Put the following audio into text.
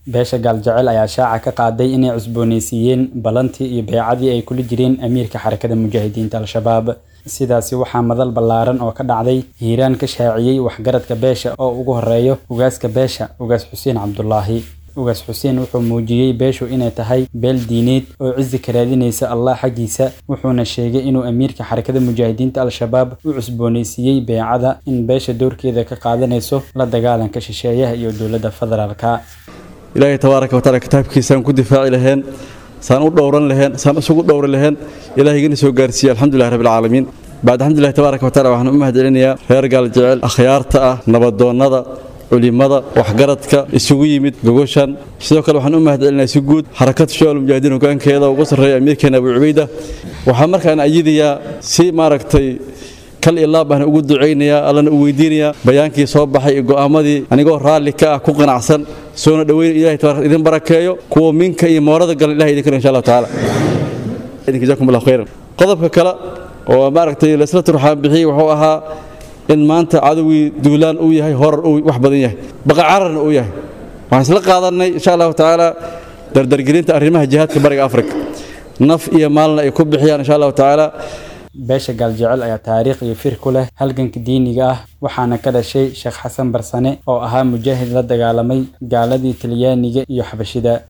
beesha gaaljecel ayaa shaaca ka qaaday inay cusboonaysiiyeen ballantii iyo beecadii ay kula jireen amiirka xarakada mujaahidiinta al-shabaab sidaasi waxaa madal ballaaran oo ka dhacday hiiraan ka shaaciyey waxgaradka beesha oo ugu horeeyo ugaaska beesha ugaas xuseen cabdulaahi ugaas xuseen wuxuu muujiyey beeshu inay tahay beel diineed oo cizi ka raadinaysa allah xaggiisa wuxuuna sheegay inuu amiirka xarakada mujaahidiinta al-shabaab u cusboonaysiiyey beecada in beesha doorkeeda ka qaadanayso la dagaalanka shisheeyaha iyo dowladda federaalka ilaahay tabaaraka wataala kitaabkiisaan ku difaaci laheen saan u dhowran laheen saan isugu dhowri laheen ilahay igana soo gaarsiiye alxamdulilah rabbilcaalamiin bacd alxamdulilah tabaaraka wataala waxaan u mahad celinayaa reer gaaljecel akhyaarta ah nabadoonnada culimada waxgaradka isugu yimid gogoshan sidoo kale waxaan u mahad celinayaa si guud xarakada shabaal mujaahidiin hogaankeeda ugu sarreeya amiirkeena abu cubayda waxaa markaan ayidayaa si maaragtay kal ilaa baan ugu ducaynayaa allana u weydiinayaa bayaankii soo baxay iyo go'aamadii anigoo raalli ka ah ku qanacsan soona dhoweyn ilahay tabaaraka idin barakeeyo kuwa minka iyo moorada galan ilahay idin karo insha allahu tacaala idinka jazakum allah khayran qodobka kale oo maaragtay laisla turxaan bixiyey wuxuu ahaa in maanta cadowgii duulaan uu yahay horar uu wax badan yahay baqa cararna uu yahay waxaan isla qaadannay insha allahu tacaala dardargelinta arrimaha jihaadka bariga afrika naf iyo maalna ay ku bixiyaan insha allahu tacaala beesha gaaljecel ayaa taariikh iyo fir ku leh halganka diiniga ah waxaana ka dhashay sheekh xasan barsane oo ahaa mujaahid la dagaalamay gaaladii talyaaniga iyo xabashida